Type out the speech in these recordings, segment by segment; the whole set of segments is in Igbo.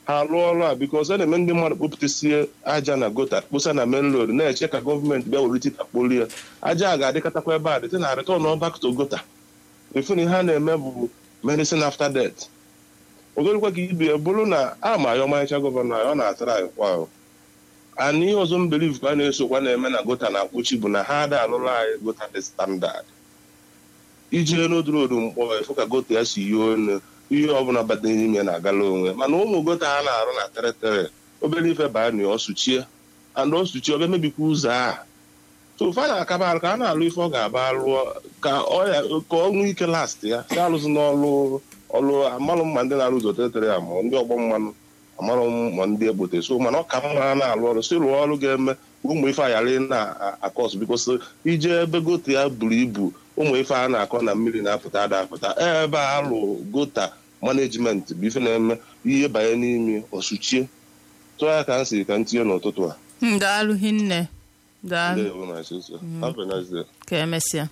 ha rụọ ọrụ a bikos a na-eme ndị mmadụ kpopụtasie aja na gota kposa na main road na-eche ka gọọmenti bịa were tita kpolie ya aja a ga-adịkatakwa ebe a dịte na return back to gota efun ihe a na-eme bụ medicine after death ogorikwa ka ibe bụrụ na a ma ya ọmarịcha gọvanọ anyị ọ na-atara anyị kwa ahụ ana ihe ọzọ m believe ka a na-esokwa na-eme na gota na akpụchi bụ na ha ada alụrụ anyị gota dị standard ijee n'odorodu mkpọ efu ka gota ya si yie onu ihe ọbụla batara n'ime na-agala onwe mana ụmụ gota ha na-arụ na tere obere ife baa na ọ sụchie and ọ sụchie ọ bịa mebikwa ụzọ a so fa na-akaba arụ ka a na-alụ ife ọ ga-aba lụọ ka ọ nwee ike last ya si alụzi n'ọlụ ọlụ amalụ mma ndị na-arụ ụzọ tere ya ma ndị ọgbọ mmanụ amalụ ma ndị ekpote so mana ọ ka mma ha na-alụ ọrụ si rụọ ọrụ ga-eme ụmụ ife ayarị na-akọs bikos ije ebe gote ya buru ibu ụmụ ife a na-akọ na mmiri na-apụta ada apụta ebe a lụ gota manejimenti bụ ife na-eme ihe banye n'imi ọsụchie tụọ ya ka m siri ka m tinye n'ụtụtụ a daalụ hinne daalụ Ndewo, my sister. Have a nice day. ka emesịa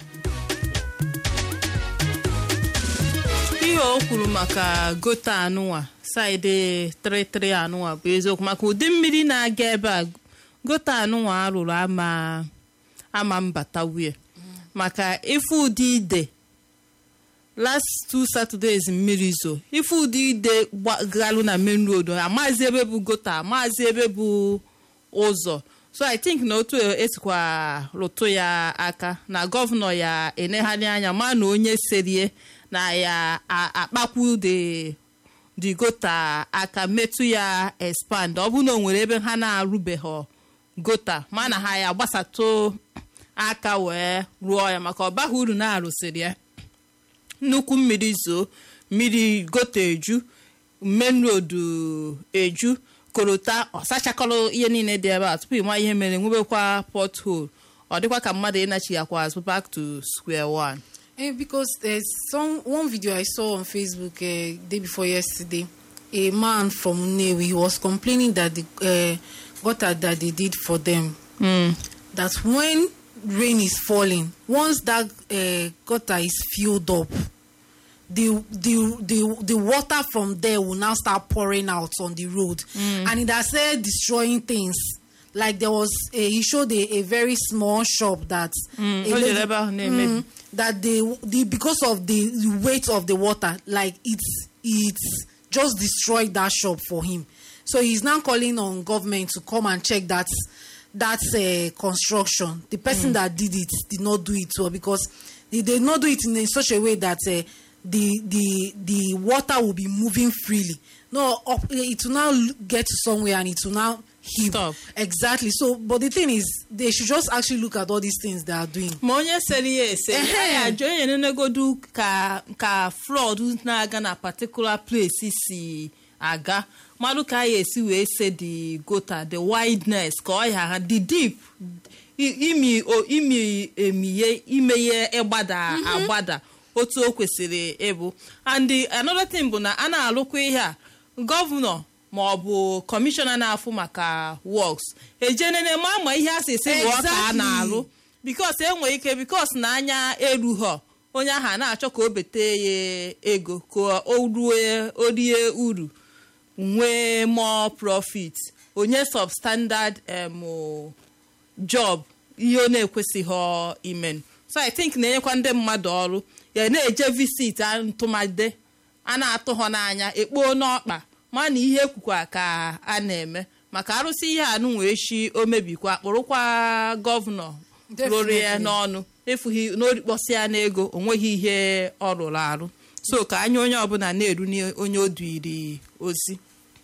ihe o kwuru maka gota anụnwa saịdị 33 anụnwa bụ eziokwu maka ụdị mmiri na-aga ebe a gota anụnwa arụrụ ama ama mbata wie maka ife ụdị ide last two saturdays mmiri zo ife ụdị ide galụ na main road amazi ebe bụ gota amazi ebe bụ ụzọ so i think na otu esikwa rụtụ ya aka na gọvanọ ya enegharị anya ma na onye serie na ya akpakwu de the gota aka metụ ya expand ọ bụ na o nwere ebe ha na-arụbeghị gota ma na ha ya gbasatụ aka wee rụọ ya maka ọbaghị uru na-arụsịrị ya nnukwu mmiri zoo mmiri gota eju main road eju korota ọ sachakọrọ ihe niile dị ebe a tupu ịma ihe mere nwebekwa pothole ọ dịkwa ka mmadụ ịnachighakwa azụ back to square one. Eh, because there's some one video I saw on Facebook uh, day before yesterday. A man from Nnewi was complaining that the uh, gutter that they did for them, Mm. that when rain is falling, once that uh, gutter is filled up, the, the the the water from there will now start pouring out on the road, and it has started destroying things. Like there was, a, he showed a, a very small shop that Mm, a o lady- jere ebe ahụ na-emebi. Mm, that the, the because of the weight of the water like it's it's just destroyed that shop for him so he's now calling on government to come and check that that uh, construction the person that did it did not do it well because they did not do it in a, such a way that uh, the the the water will be moving freely no up, it will now l- get to somewhere and it will now heave Stop. exactly so but the thing is they should just actually look at all these things they are doing ma onye sere ya ese Ehe. ya ajụ onye nenegodu ka ka flood na-aga na particular place si aga mmadụ ka ya esi wee se the gota the wideness ka ọ ya ha the deep i- imi o- imi emiye imeye ịgbada agbada otu o kwesịrị ịbụ and the- another thing bụ na a na-alụkwa ihe a gọvanọ ma ọ bụ kọmishọna na-afụ maka works ejenene ma ma ihe a si esi rụọ ka a Exactly. na-alụ bikos enwere ike bikos na anya erughọ onye ahụ a na-achọ ka o bete ya ego ka o rue o rie uru nwee more profit onye substandard um, job ihe ọ na-ekwesịghị imen so i think na-enyekwa ndị mmadụ ọrụ ya na-eje visit a ntụmade a na-atụ ha n'anya ekpoo n'ọkpa ma na ihe ekwukwa ka a na-eme maka arụsị ihe anụ wee shi o mebikwa kpụrụkwa gọvanọ rụrụ ya Definitely. n'ọnụ efughị n'orikpọsị ya n'ego o nweghị ihe ọ rụrụ arụ so ka anya onye ọbụla na-eru onye o duiri ozi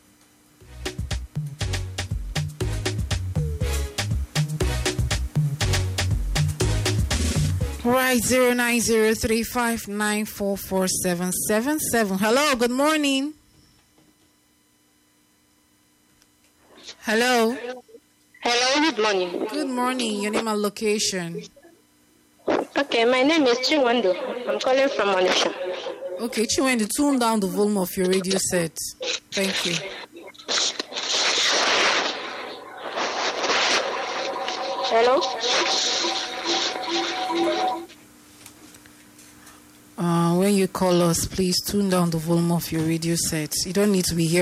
Right, zero nine zero three five nine four four seven seven seven. Hello, good morning. Hello, Hello, good morning. good morning. Your name and location. Okay, my name is Chinwando. I'm calling from Manisha. Okay, Chiwendi, tune down the volume of your radio set. Thank you. Hello? Uh, when you call us, please tune down the volume of your radio set. You don't need to be here.